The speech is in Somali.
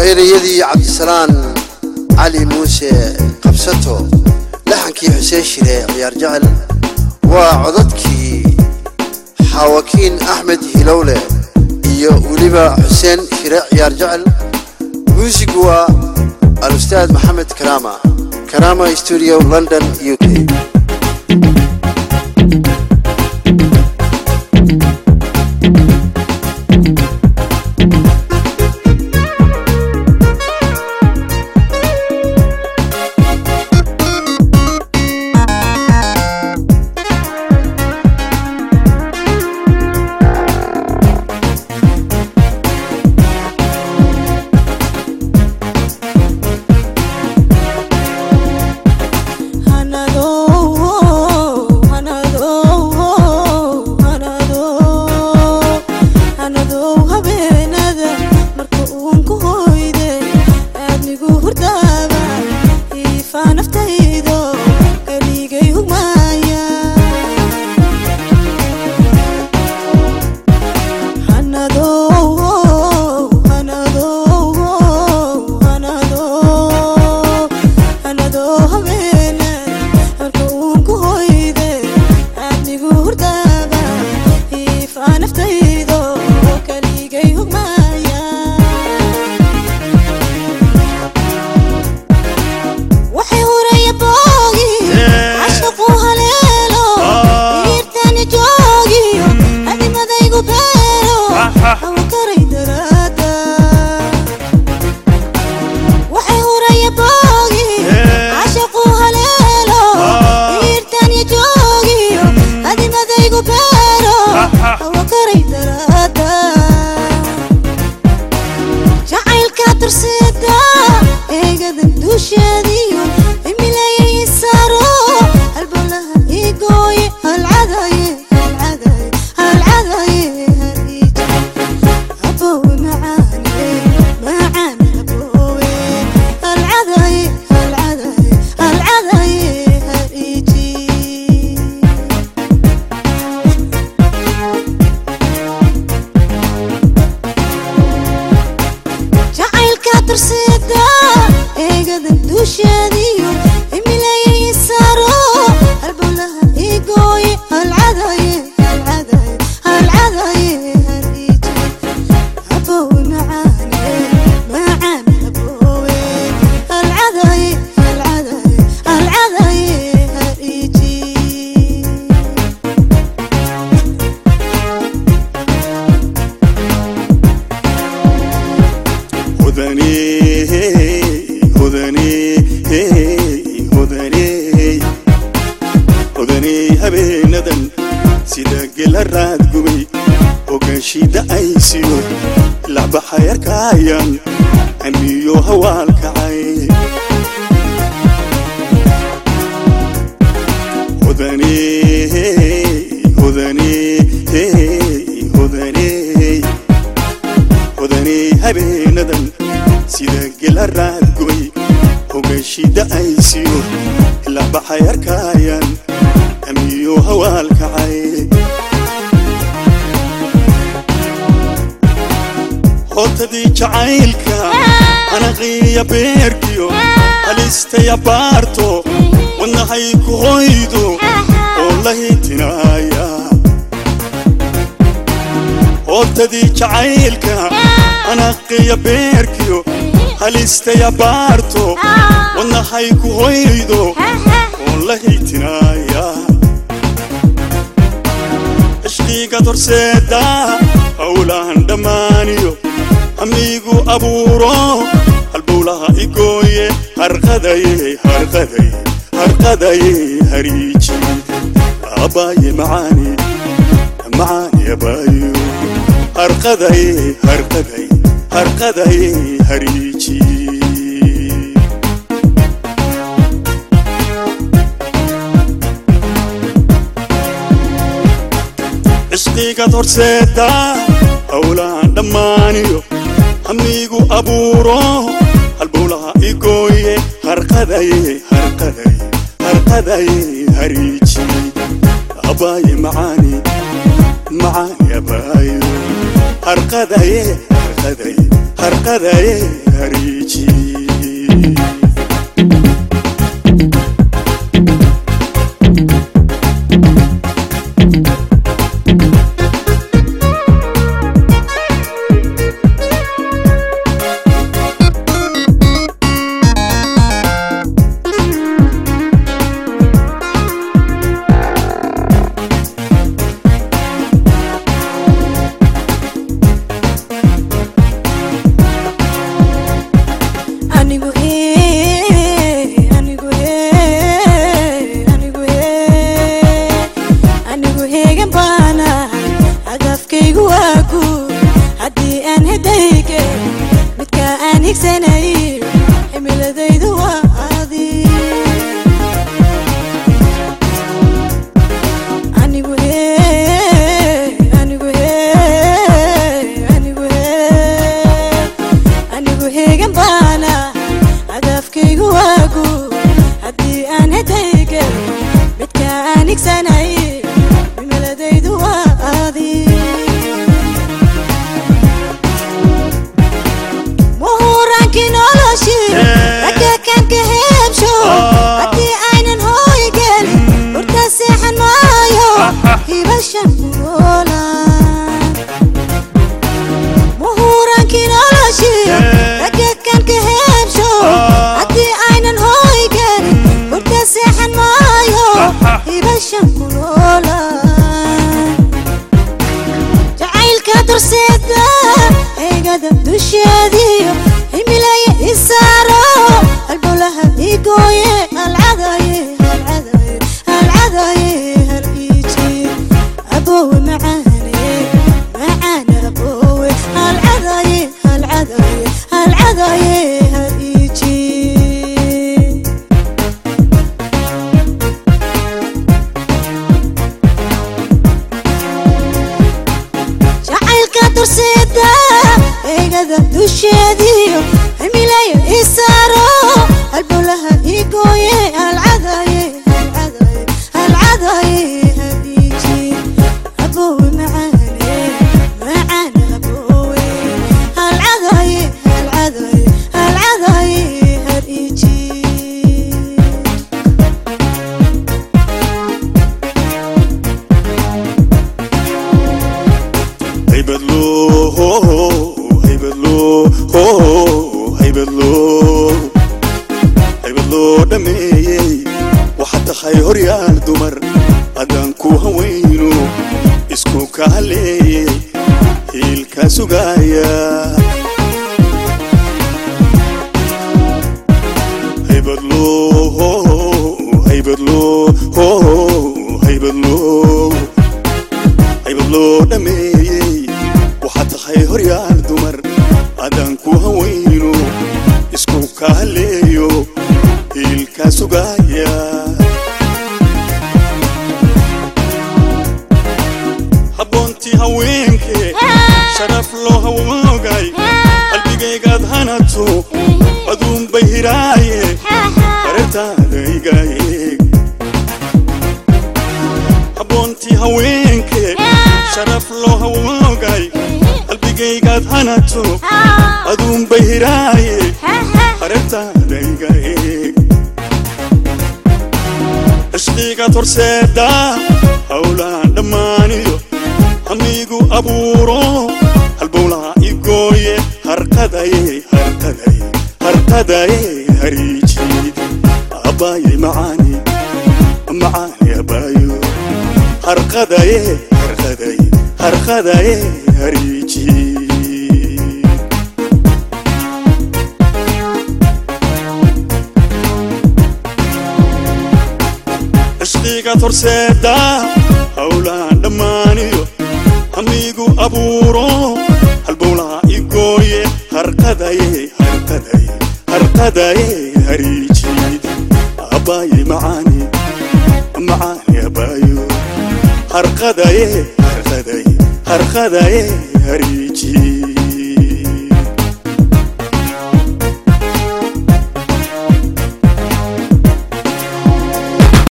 ereyadii cabdisalaan cali muuse qabsato laxankii xuseen shire ciyaar jecel waa codadkii xaawakiin axmed hilowle iyo weliba xuseen shire ciyaar jecel muusigu waa al-ustaad maxamed karaama karaama studio london u k hootadii jacaylka anaqiya beerkiyo halistaya baarto wadnahay ku hoydo oo la hitinaya hootadii jacaylka anaqiya beerkiyo halistaya baarto wadnahay ku hoydo oo la hitinaya ishqiga dorseeda howlahan dhammaaniyo amigu abuuro halbowlaha igooye harqadaye harqadaye harqadaye hariiji abaaye macaani macaani abaayo harqadaye harqadaye harqadaye hariiji cishqigad horseeda howlahan dhammaaniyo amigu abuuro halbowlaha igooye harqadaye harqadaye harqadaye hariiji abaaye macaani macaani abaayo harqadaye harqadaye harqadaye hariiji anigu hee anigu hee anigu hee anigu heegan baanahay hadafkaygu waa guud haddii aan hedayge midka aan higsanay cimiladaydu waa adi anigu hee anigu hee anigu hee anigu heegan baana hadafkaygu waa guud haddii aan hedayge midka aan higsanay cimiladaydu waa adi muhuraankii noloshii ragga kan ka heebsho haddii aynan hooy gelin hurta seexan maayo hibashan noola muhuraankii noloshii ragga kan ka heebsho haddii aynan hooy gelin hurta seexan maayo hibashan kuloola jacaylka durseeda eegada dusheediyo himilaya isaaro halbowlaha igooye halcadaye halcadaye halcadaye hal iiji aboowe macaane macaane aboowe halcadaye halcadaye halcadaye hal iiji jacaylka durseeda eegada dusheediyo himilaya isaaro halbowlaha igooye halcadaye halcadaye halcadaye hadiiji aboowe macaane macaane aboowe halcadaye halcadaye halcadaye hadiiji haybadlo haybadlo haybadlo haybadlo dhameeyey waxaad tahay horyaal dumar haddaan ku hawayno isku ka haleeyey hiilkaa sugaaya haybadlo haybadlo haybadlo haybad loo dhameeyey waxaad tahay horyaal dumar haddaan ku hawayno isku ka haleeyo hiilkaa sugaaya habboontii haweenkee sharaf loo hawoogay qalbigaygaad hanato aduunbay hiraaye hareertaada iga eeg habboontii haweenkee sharaf loo hawoogay qalbigaygaad hanato aduunbay hiraaye hareertaada iga eeg cishqigaad horseeda howlaan dhammaaniyo hamiigu abuuro halbowlaha igooye harqadaye harqadaye harqadaye hariiji abbaaye macaani macaani abbaayo harqadaye harqadaye harqadaye hariiji cishqigaad horseeda howlaan dhammaaniyo hamiigu abuuro halbowlaha igooye harqadaye harqadaye harqadaye hariiji abbaaye macaani macaani abbaayo harqadaye harqadaye harqadaye hariiji